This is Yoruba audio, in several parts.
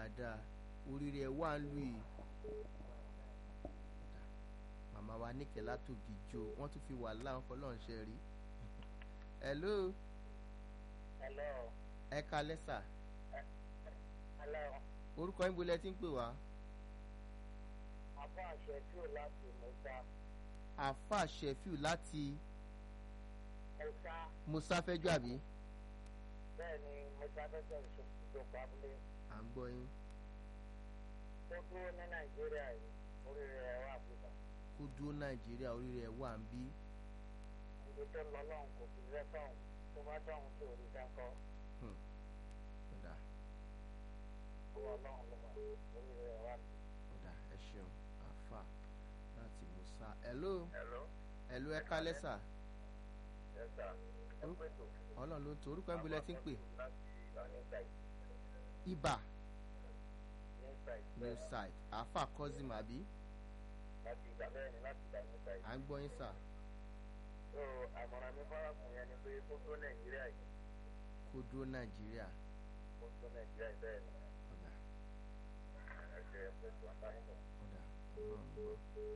dáadáa oríire ẹ̀ wà ń lù yìí màmá wa níkẹ́ látògì jo wọ́n tún fi wà láwọn fọlọ́ọ̀ṣẹ́ rí hello Hello. ẹ kalẹ́ sà Hello. orúkọ yín bolẹ̀ tí ń pè wá Àbá àṣẹ tí ò láti Mọ́sá. àfa shefiu láti Mọ́sá. musa fẹjọ àbí Bẹ́ẹ̀ ni Mọ́sá fẹ́sẹ̀ ìṣòkòtò abúlé. à ń gbọ́ yín Ó dúró ní Nàìjíríà yìí. Orí rẹ̀ wà bùbá. kó dúró nàìjíríà oríire ẹ̀ wà ń bí Ibi tó lọ lọ́hùn kò fi rẹ́ tọ̀hún. Tó bá tọ̀hún tí ò rí dáńkọ́. ọ̀dà Ó wọ lọ́hùn lọ́wọ́. Orí rẹ̀ wà bùbá. ọ̀dà ẹ ṣeun àfa láti musa hello Hello. hello ẹ kalẹ́ sà Yes sir. Ẹ Orúkọ- pé tó. ọlọ́run ló ń to orúkọ yín bolẹ̀ tí ń pè Láti Inside. ibà Inside. new site àfa cousin àbí Láti ìgbà bẹ́ẹ̀ ni láti ìgbà Inside. à ń gbọ́ yín sà So àmọ̀ràn mi fárákùnrin yẹn ni pé kó tó Nàìjíríà yìí. kó dúró nàìjíríà Kó tó Nàìjíríà yìí bẹ́ẹ̀ ni. ọ̀dà Ẹ̀jẹ̀ ẹ̀ pé tó àbáyé bọ̀. ọ̀dà ọlọ́run gbọ́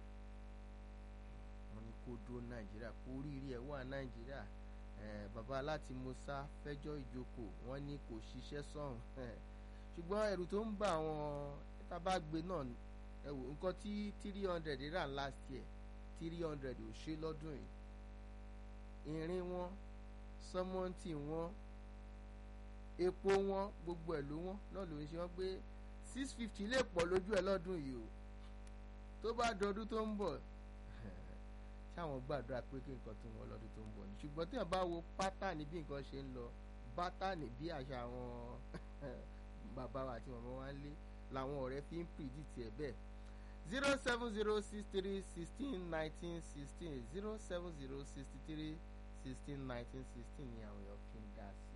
wọ́n ní kó dúró nàìjíríà kó oríire ẹ̀ wà nàìjíríà Eh, bàbá láti musa fẹjọ́ ìjókòó wọ́n ní kò ṣiṣẹ́ sọ̀hún ṣùgbọ́n ẹ̀rù tó ń bà wọ́n tábàgbé náà ẹ wò nǹkan tí three hundred rà last year three hundred ò ṣe lọ́dún yìí irin wọn sọmọ́ǹtì wọn epo wọn gbogbo ẹ̀ ló wọn náà ló ń ṣe wọ́n pé six fifty lè pọ̀ lójú ẹ̀ lọ́dún yìí o tó bá dọdún tó ń bọ̀ ṣáwọn gbàdúrà pé kí nǹkan tó wọn lọ́dún tó ń bọ̀ ni ṣùgbọ́n tí wọ́n bá wo pátánì bí nǹkan ṣe ń lọ bátánì bí àṣà àwọn bàbá wa àti màmá wa ń lé làwọn ọ̀rẹ́ fi ń pìdítì ẹ̀ bẹ́ẹ̀ zero seven zero six three sixteen nineteen sixteen zero seven zero sixty three sixteen nineteen sixteen ni àwọn èèyàn fi ń dá sí